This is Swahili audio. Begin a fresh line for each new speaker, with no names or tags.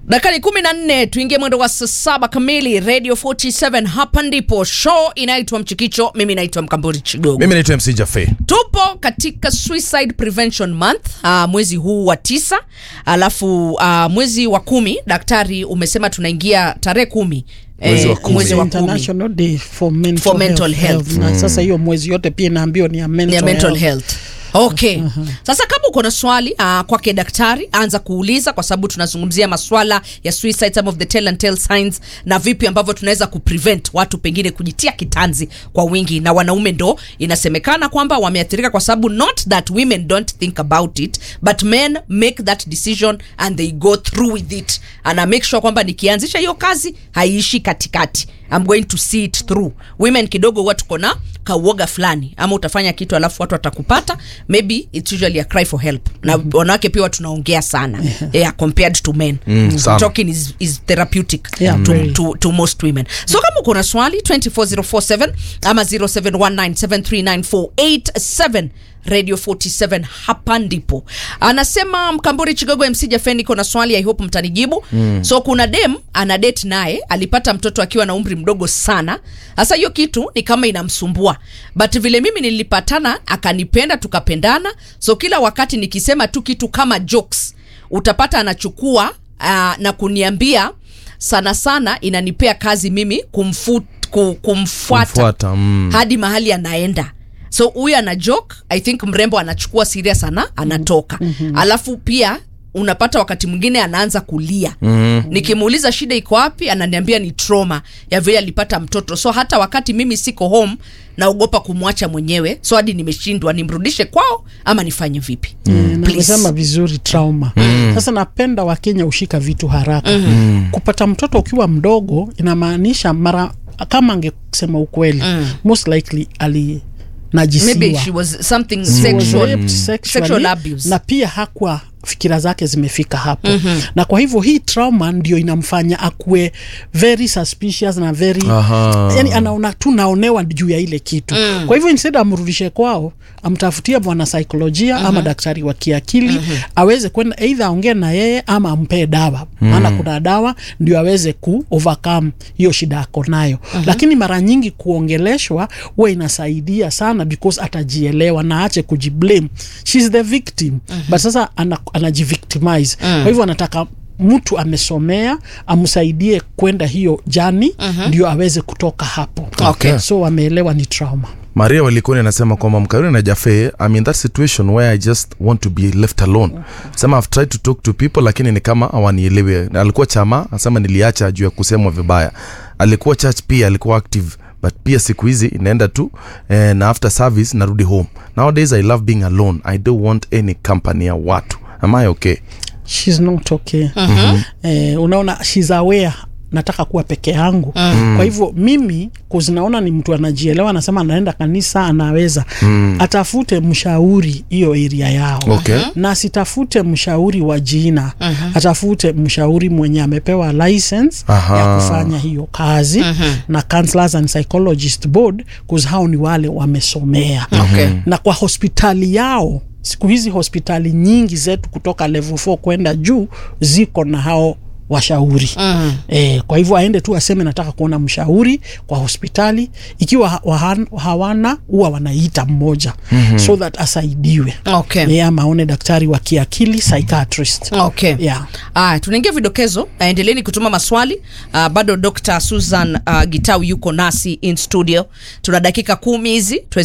dakikani kumi na nne tuingie mwendo wa saa saba kamili radio 47 hapa ndipo show inaitwa mchikicho mimi naitwa mkamburi chigogo
mimi naitwa mc jafe
tupo katika suicide prevention month uh, mwezi huu wa tisa alafu uh, mwezi wa kumi daktari umesema tunaingia tarehe kumi
Mwezi wa kumi.
mwezi wa kumi
International Day for mental,
For mental
health.
health.
Na sasa hiyo mwezi yote pia inaambiwa ni ya mental,
ya
health.
mental health okay sasa kama uko na swali uh, kwake daktari anza kuuliza kwa sababu tunazungumzia maswala ya suicide some of the tell and tell signs na vipi ambavyo tunaweza kuprevent watu pengine kujitia kitanzi kwa wingi na wanaume ndo inasemekana kwamba wameathirika kwa sababu not that women don't think about it but men make that decision and they go through with it ana make sure kwamba nikianzisha hiyo kazi haiishi katikati I'm going to see it through women kidogo huwa tuko na kauoga fulani ama utafanya kitu alafu watu watakupata maybe it's usually a cry for help na wanawake pia tunaongea sana yeah, compared to men
Mm, sana.
talking is, is therapeutic
Yeah,
to,
very.
to, to most women so kama uko na swali 24047 ama 0719739487 radio 47 hapa ndipo anasema mkamburi chigogo mc jafeni iko na swali i hope mtanijibu mm. so kuna dem ana date naye alipata mtoto akiwa na umri mdogo sana sasa hiyo kitu ni kama inamsumbua but vile mimi nilipatana akanipenda tukapendana so kila wakati nikisema tu kitu kama jokes utapata anachukua uh, na kuniambia sana sana inanipea kazi mimi kumfu, ku, kumfuata,
Kumfuata, mm.
hadi mahali anaenda so huyu ana joke i think mrembo anachukua serious ana anatoka mm-hmm. alafu pia unapata wakati mwingine anaanza kulia mm-hmm. nikimuuliza shida iko wapi ananiambia ni trauma ya vile alipata mtoto so hata wakati mimi siko home naogopa kumwacha mwenyewe so hadi nimeshindwa nimrudishe kwao ama nifanye vipi
Eh, na
Please.
amesema vizuri trauma sasa napenda wakenya ushika vitu haraka kupata mtoto ukiwa mdogo inamaanisha mara kama angesema ukweli most likely ali
maybe she was something
She was
sexual,
raped sexually,
sexual abuse
na pia hakuwa fikira zake zimefika hapo mm-hmm. na kwa hivyo hii trauma ndio inamfanya akue very suspicious na very
Aha.
yani anaona tu naonewa juu ya ile kitu mm. kwa hivyo instead amrudishe kwao amtafutie bwana saikolojia mm-hmm. ama daktari wa kiakili mm-hmm. aweze kwenda eidha aongee na yeye ama ampee dawa maana kuna dawa ndio aweze ku overcome hiyo shida ako nayo mm-hmm. lakini mara nyingi kuongeleshwa huwa inasaidia sana because atajielewa na ache kujiblame shes the victim mm-hmm. but sasa ana, anajivictimize mm. kwa hivyo anataka mtu amesomea amsaidie kwenda hiyo jani uh-huh. ndio aweze kutoka hapo
Okay.
so wameelewa ni trauma
maria walikoni anasema kwamba mkaruni na jafe I'm in that situation where i just want to be left alone sema i've tried to talk to people lakini ni kama awanielewe alikuwa chama anasema niliacha juu ya kusemwa vibaya alikuwa church pia alikuwa active but pia siku hizi inaenda tu eh, na after service narudi home nowadays i love being alone i don't want any company ya watu am i okay
shes not okay uh-huh. eh, unaona shes aware nataka kuwa peke yangu mm. kwa hivyo mimi kuzinaona ni mtu anajielewa anasema anaenda kanisa anaweza mm. atafute mshauri hiyo area yao
Okay.
na asitafute mshauri wa jina uh-huh. atafute mshauri mwenye amepewa license
Aha.
ya kufanya hiyo kazi uh-huh. na counselors and psychologist board cause hao ni wale wamesomea
Okay.
na kwa hospitali yao siku hizi hospitali nyingi zetu kutoka level 4 kwenda juu ziko na hao washauri mm. e, kwa hivyo aende tu aseme nataka kuona mshauri kwa hospitali ikiwa ha- wahan- hawana huwa wanaita mmoja mm-hmm. so that asaidiwe
Okay.
e, ama aone daktari wa kiakili psychiatrist
okay
yeah.
aya tunaingia vidokezo Ah, endeleeni kutuma maswali uh, bado dr susan uh, gitau yuko nasi in studio tuna dakika kumi hizi tuweze